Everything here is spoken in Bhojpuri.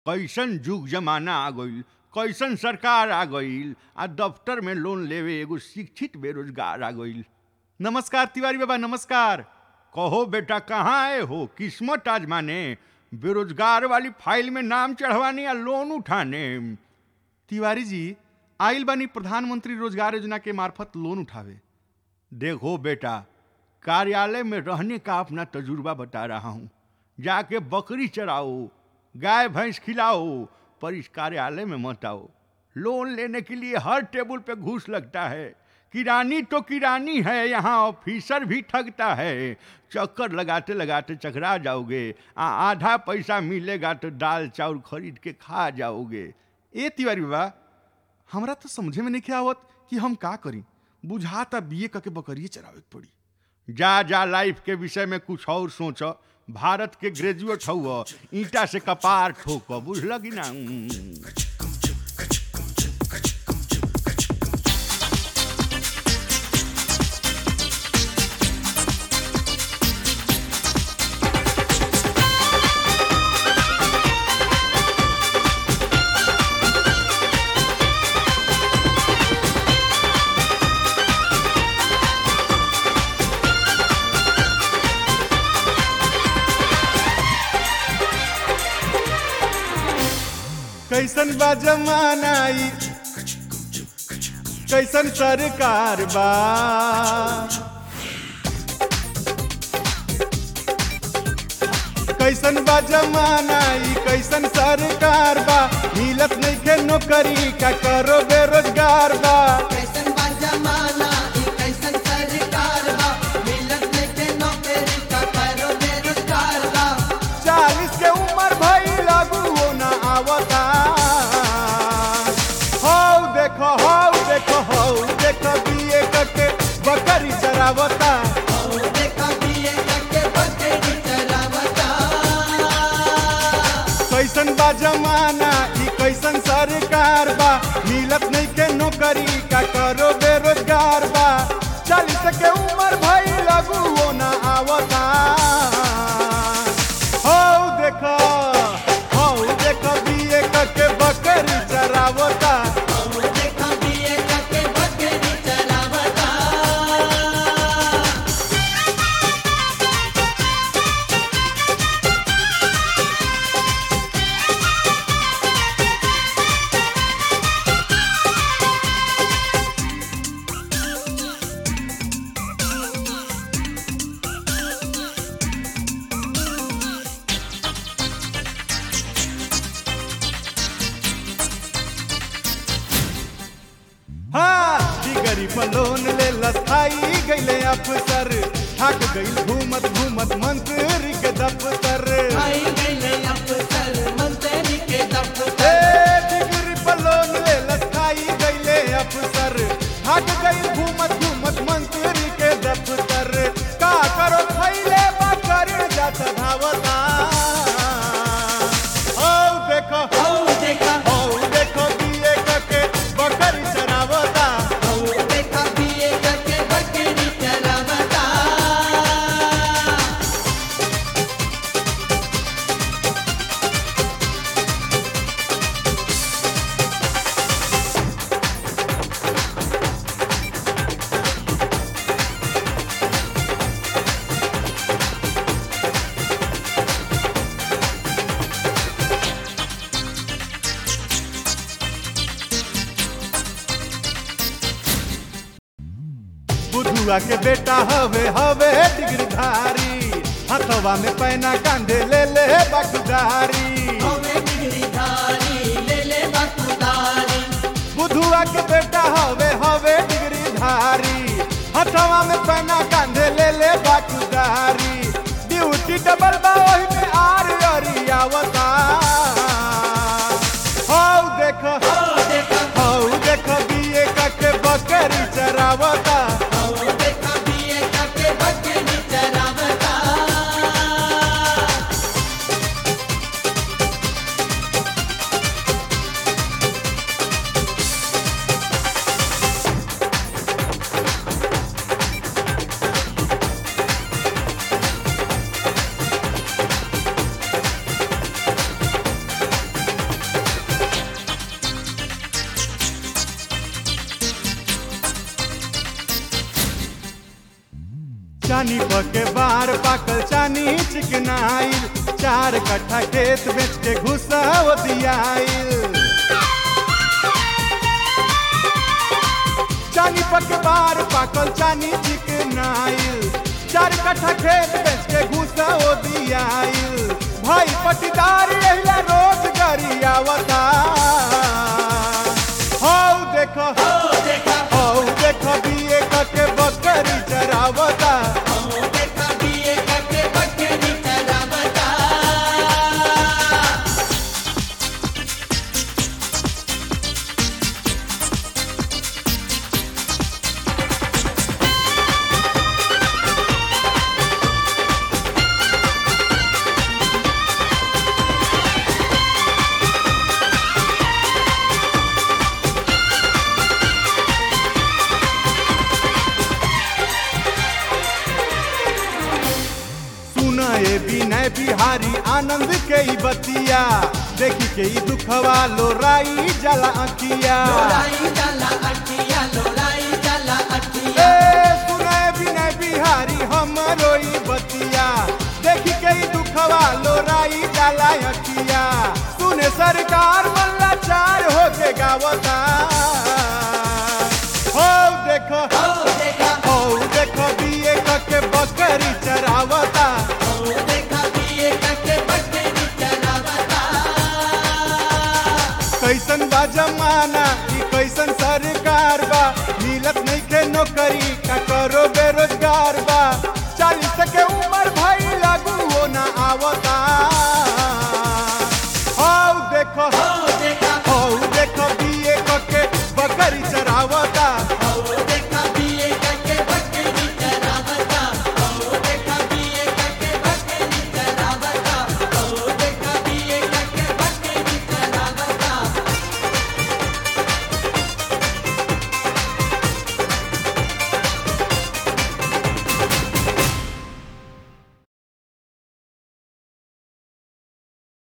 कैसन जुग जमाना आ गईल कैसन सरकार आ गईल आ दफ्तर में लोन लेवे एगो शिक्षित बेरोजगार आ गईल नमस्कार तिवारी बाबा नमस्कार कहो बेटा कहाँ आए हो किस्मत आजमाने बेरोजगार वाली फाइल में नाम चढ़वाने या लोन उठाने तिवारी जी आइल बानी प्रधानमंत्री रोजगार योजना के मार्फत लोन उठावे देखो बेटा कार्यालय में रहने का अपना तजुर्बा बता रहा हूँ जाके बकरी चराओ गाय भैंस खिलाओ पर इस कार्यालय में मत आओ लोन लेने के लिए हर टेबल पे घूस लगता है किरानी तो किरानी है यहाँ ऑफिसर भी ठगता है चक्कर लगाते लगाते चकरा जाओगे आ आधा पैसा मिलेगा तो दाल चावल खरीद के खा जाओगे ए तिवारी बाबा हमरा तो समझे में नहीं आवत कि हम का करी बुझाता बीए करके बकरिए चरावे के पड़ी जा जा लाइफ के विषय में कुछ और सोच भारत के ग्रेजुएट हुआ ईटा से कपार ठोक बुझल कि ना कैसन बा जमाना ई कैसन सरकार बा कैसन बा जमाना ई कैसन सरकार बा मिलत नहीं के नौकरी का करो बेरोजगार बा कैसन बा जमाना ई कैसन सरकार बा मिलत लेके नौकरी का करो बेरोजगार बा चालीस के उम्र भई लागू हो ना आवता हौ देखो हौ देखो हौ देखो बीए करके बकरी चरावता और देखा बीए करके बकरी चरावता कैसन बा जमाना ई कैसन सरकार बा मिलत नहीं के नौकरी का करो बेरोजगार बा चालीस के उम्र भई लागू हो ना आवता हौ देखो हौ देखो बीए करके बकरी चरावता और देखा बीए करके बकरी चरावता हाँ डिगरी पर लोन ले लसाई गईले अफसर थक गईल घूमत घूमत मंत्री के दफ्तर आई गईले अफसर मंत्री के ए दफ्तर डिगरी पर लोन ले लसाई गईले अफसर थक गईल घूमत घूमत मंत्री के दफ्तर का करो खैले बकर जात धावता औ देखो और देखा औ देखो बीए करके बकरी चरावता और देखा बीए करके बकरी चरावता बुधुआ के बेटा हवे हवे डिग्री धारी हथवा में पैना कांधे ले ले बखदारी हमें डिग्री धारी ले ले बखुदारी बुधुआ के बेटा हवे हवे डिग्री धारी हथवा में पैना कांधे ले ले बखदारी ड्यूटी डबल बा ओही में आर अरी आवता हौ देखो और देखा हौ देखो बीए के बकरी चरावता और देखा बीए करके बकरी चरावता चानी पके बार पाकल चानी चिकनाइल चार कट्ठा खेत बेच के घुसा दियाइल चानी पके बार पाकल चानी चिकनाइल चार कट्ठा खेत बेच के घुसा दियाइल भाई पटीदार एहिला रोज गरियावता हौ देखो ओ देखा हौ देखो बिए कके बकरी चरावता ओ देखा बीए करके बकरी चरावता सुना ए विनय बिहारी आनंद के ई बतिया देखी के ई दुखवा लोराई जला अखिया लोराई जाला अटिया लोराई जाला अटिया ए सुना ए विनय बिहारी हमरो ई बतिया देखी के ई दुखवा लोराई जला अखिया सुने सरकार मल्ला चार होके गावता हो देखो ओ देखा हो देखो बिए कके बकरी चरावता ओ देखा बीए करके बकरी चरावता कैसन बा जमाना ई कैसन सरकार बा मिलत नहीं के नौकरी का करो बेरोजगार